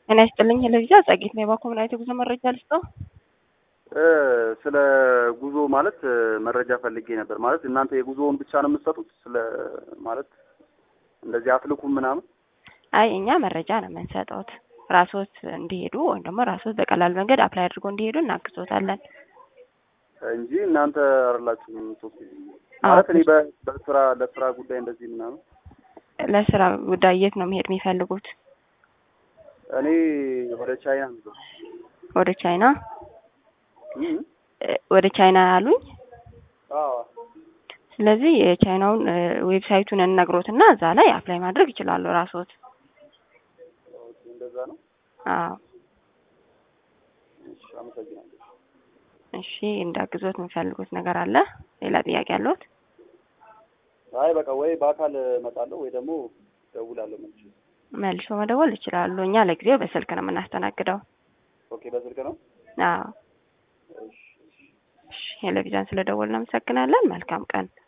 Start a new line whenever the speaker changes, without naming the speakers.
ጤና ይስጥልኝ ሄለቪዛ ጸጌት ነው የባኮምናይት የጉዞ መረጃ ልስጠው።
ስለ ጉዞ ማለት መረጃ ፈልጌ ነበር። ማለት እናንተ የጉዞውን ብቻ ነው የምትሰጡት? ስለ ማለት እንደዚህ አትልኩም ምናምን?
አይ እኛ መረጃ ነው የምንሰጠውት ራስዎት እንዲሄዱ ወይም ደግሞ ራስዎት በቀላል መንገድ አፕላይ አድርጎ እንዲሄዱ እናግዞታለን
እንጂ እናንተ አይደላችሁም የምትወስዱት? ማለት እኔ በ- በስራ ለስራ ጉዳይ እንደዚህ ምናምን
ለስራ ጉዳይ የት ነው መሄድ የሚፈልጉት?
እኔ ወደ ቻይና ነው
ወደ ቻይና
እም?
እ፣ ወደ ቻይና ያሉኝ።
አዎ
ስለዚህ የቻይናውን እ፣ ዌብሳይቱን እንነግሮትና እዛ ላይ አፕላይ ማድረግ ይችላሉ ራስዎት።
ኦኬ፣ እንደዛ ነው።
አዎ
እሺ፣ አመሰግናለሁ።
እሺ፣ እንዳግዞት የሚፈልጉት ነገር አለ? ሌላ ጥያቄ አለዎት?
አይ በቃ ወይ በአካል እመጣለሁ ወይ ደግሞ ደውላለሁ መልሼ።
መልሶ መደወል ይችላሉ። እኛ ለጊዜው በስልክ ነው የምናስተናግደው።
ኦኬ፣ በስልክ ነው።
አዎ
እሺ፣ እሺ።
እሺ፣ ቴሌቪዥን ስለደወልን እናመሰግናለን። መልካም ቀን።